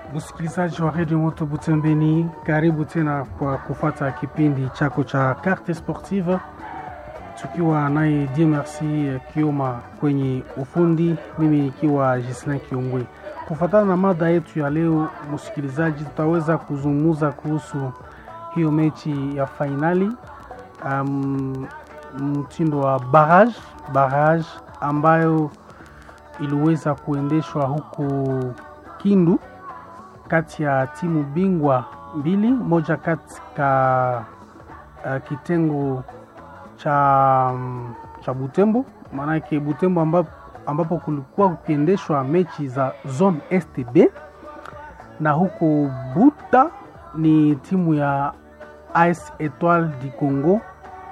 Msikilizaji wa redio Moto Butembeni, karibu tena kwa kufata kipindi chako cha Carte Sportive, tukiwa naye Dieu Merci Kioma kwenye ufundi, mimi nikiwa Gislin Kiongwe. Kufatana na mada yetu ya leo, msikilizaji, tutaweza kuzungumza kuhusu hiyo mechi ya fainali um, mtindo wa barrage barrage ambayo iliweza kuendeshwa huko Kindu kati ya timu bingwa mbili, moja katika uh, kitengo cha, um, cha Butembo, maanake Butembo ambapo, ambapo kulikuwa kukiendeshwa mechi za zone STB na huko Buta ni timu ya AS Etoile du Congo.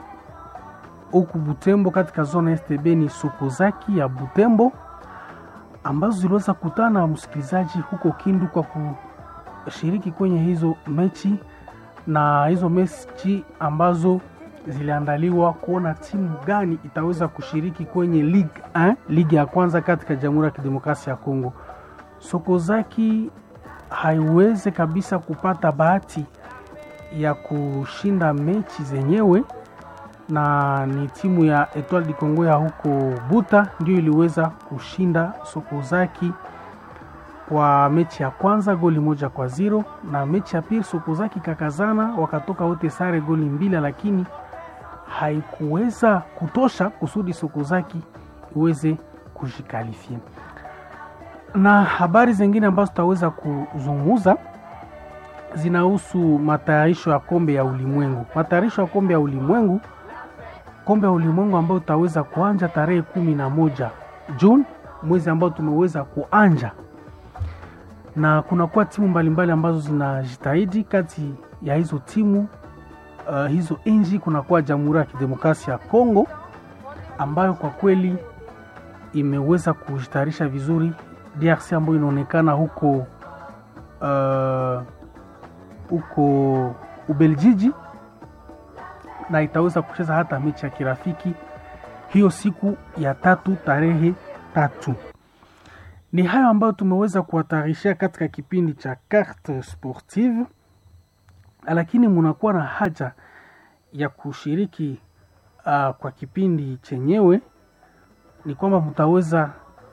Huku Butembo katika zone STB ni Sokozaki ya Butembo ambazo ziliweza kutana na msikilizaji huko Kindu kwa kushiriki kwenye hizo mechi, na hizo mechi ambazo ziliandaliwa kuona timu gani itaweza kushiriki kwenye Ligue 1, ligi ya kwanza katika Jamhuri ya Kidemokrasia ya Kongo. Sokozaki haiweze kabisa kupata bahati ya kushinda mechi zenyewe na ni timu ya Etoile du Congo ya huko Buta ndio iliweza kushinda Sokozaki kwa mechi ya kwanza goli moja kwa zero, na mechi ya pili Sokozaki kakazana wakatoka wote sare goli mbili, lakini haikuweza kutosha kusudi Sokozaki iweze kujikalifia. Na habari zingine ambazo tutaweza kuzungumza zinahusu matayarisho ya kombe ya ulimwengu. Matayarisho ya kombe ya ulimwengu kombe ya ulimwengu ambayo utaweza kuanja tarehe kumi na moja Juni, mwezi ambao tumeweza kuanja, na kunakuwa timu mbalimbali ambazo zinajitahidi. Kati ya hizo timu uh, hizo nchi kunakuwa Jamhuri ya Kidemokrasia ya Kongo ambayo kwa kweli imeweza kujitayarisha vizuri. DRC ambayo inaonekana huko uh, huko Ubeljiji na itaweza kucheza hata mechi ya kirafiki hiyo siku ya tatu tarehe tatu. Ni hayo ambayo tumeweza kuwatarishia katika kipindi cha Carte Sportive, lakini munakuwa na haja ya kushiriki uh, kwa kipindi chenyewe, ni kwamba mtaweza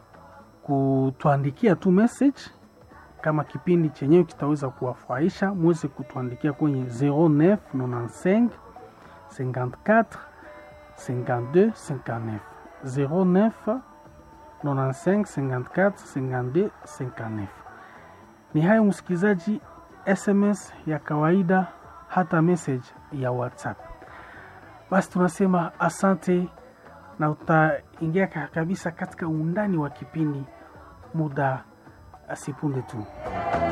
kutuandikia tu message kama kipindi chenyewe kitaweza kuwafurahisha, muweze kutuandikia kwenye 0995 54 52 59 09 95 54 52 59. Ni hayo msikilizaji, SMS ya kawaida hata message ya WhatsApp. Basi tunasema asante, na utaingia kabisa katika undani wa kipindi muda asipunde tu.